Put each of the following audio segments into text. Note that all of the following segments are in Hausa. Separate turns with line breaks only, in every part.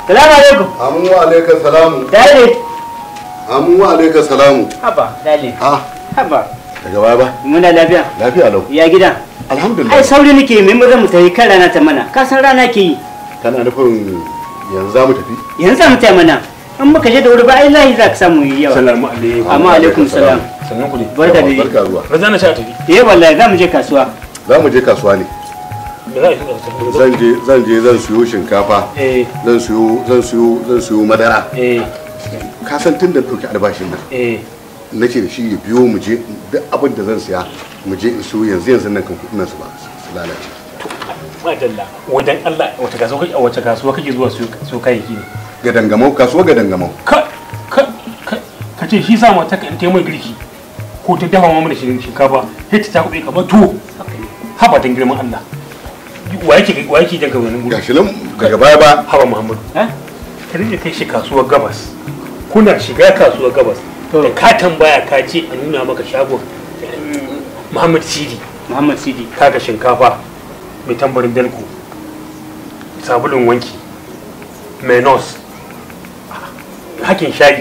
salamu alaikum
Amu wa alaika salamu.
dale
Amu wa alaika salamu.
haba dale
Ha,
haba
daga baya ba.
muna lafiya
Lafiya lau.
ya gida ai
Alhamdulillah.
sauri nake mai maza mu tafi kan rana ta mana ka san rana ke yi
Kana nufin yanzu za mu tafi?
yanzu za mu taya mana in muka je da wuri ba ai lahi za ka samu yi yawa
Salamu alaikum.
amma alaikum salam
Sannan ku ne.
barka da
Barka zuwa.
Raza na sha tafi.
eh wallahi za mu je kasuwa
Za mu je kasuwa ne.
Me za a yi?
Zan je zan je zan siyo shinkafa.
Eh,
Zan siyo zan siyo zan siyo madara.
eh,
Ka san tun da ɗauki albashin nan.
eh.
Nace da shi ya biyo mu je duk abin da zan siya mu je in siyo yanzu yanzu nan kan kuɗin nan su ba su lalace.
Madalla. Wadan Allah wace kasuwa kake wace kasuwa kake zuwa su kayayyaki ne?
Ga dangamau kasuwa ga dangamau.
Ka ka ka ka ce shi sa mata kan taimai girki ko ta dafa mamu da shinkafa sai ta kuɗi kamar tuwo. Haba dan girman Allah. Wa yake wa yake jan gabanin gudu?
Gashi nan daga baya ba.
Haba Muhammadu.
eh
ka rike kai shi kasuwar gabas kuna shiga kasuwar gabas
To.
da ka tambaya ka ce a nuna maka shagon mm, muhammad sidi
muhammad sidi
kaga shinkafa mai tambarin dalko sabulun wanki menos hakin shayi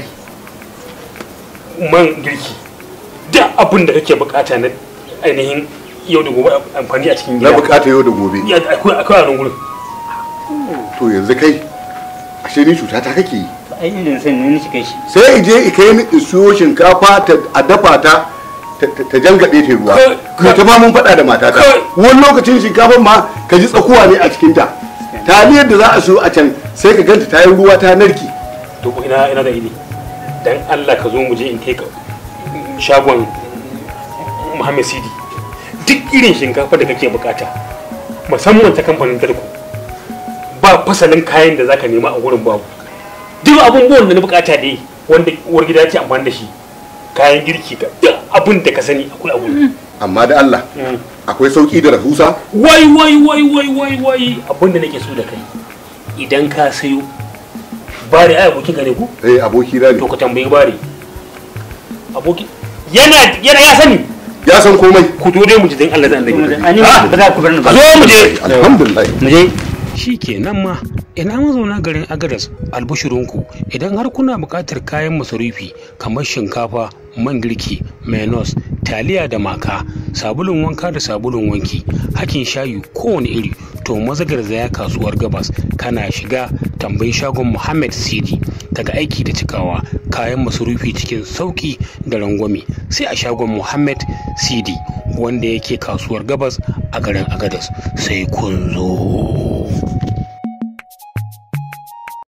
man girki duk abin da kake bukata na ainihin yau da gobe amfani a cikin
Na
gida
bukata yau da gobe.
Ya, akwai akwai a nan gurin
To yanzu kai ashe ni cuta ta kake yi.
ai irin sai ne shi kai shi
sai in je in kai ni in siyo shinkafa ta a dafa ta ta- ta ta jangaɗe ta ruwa
Kai-
kai ta ma mun faɗa da matata
Kai-
wani lokacin shinkafan ma ka ji tsakuwa ne a cikinta taliyar da za a siyo a can sai ka ganta ta yi ruwa ta narki
to ko ina ina da idi dan Allah ka zo mu je in kai ka shagon Muhammad Sidi duk irin shinkafa da kake bukata musamman ta kamfanin Darko ba fasalin kayan da zaka nema a gurin babu duk abubuwan da na bukata dai wanda uwar gida ce amfani da shi kayan girki ka duk abin da ka sani akwai a gurin
amma da Allah akwai sauki da rahusa
wai wai wai wai wai wai abin da nake so da kai idan ka sayo bare ai abokin ka ne ko
eh aboki na
to
ne
ka tambayi bare aboki yana yana ya sani
ya san komai
ku to dai mu ji dan Allah zan
To mu je.
dage
ani ba za ku bar ni ba
zo mu je
alhamdulillah
mu je
shi kenan ma ina mazauna garin agadas albushirinku idan har kuna buƙatar kayan masarufi kamar shinkafa man girki menos taliya da maka sabulun wanka da sabulun wanki hakin shayi kowane iri to maza garzaya kasuwar gabas kana shiga tambayi shagon muhammad sidi daga aiki da cikawa kayan masarufi cikin sauki da rangwame sai a shagon muhammad sidi wanda yake kasuwar gabas a garin agadas sai kun zo